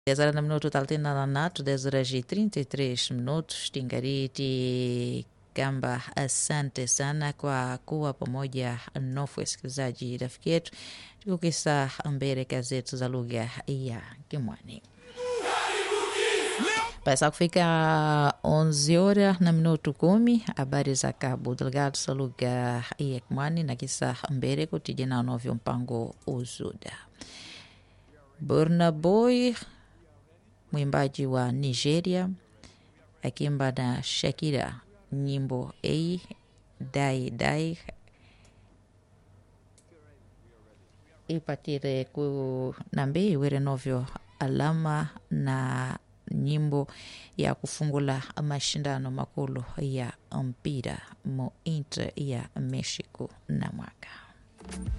10 horas na minuto thelathini na tatu 10 horas e 33 minutos tingariti kamba asante sana kwa kuwa pamoja nofu wasikilizaji rafiki yetu tukukisa mbele gazeti za lugha ya Kimwani pasa kufika 11 horas na minuto kumi habari za Cabo Delgado za lugha ya Kimwani na kisa mbele kutijana novyo mpango uzuda Burna Boy mwimbaji wa Nigeria akimba na Shakira nyimbo a dai dai ipatire ku nambe iwere novyo alama na nyimbo ya kufungula mashindano makulu ya mpira mu inter ya Mexico na mwaka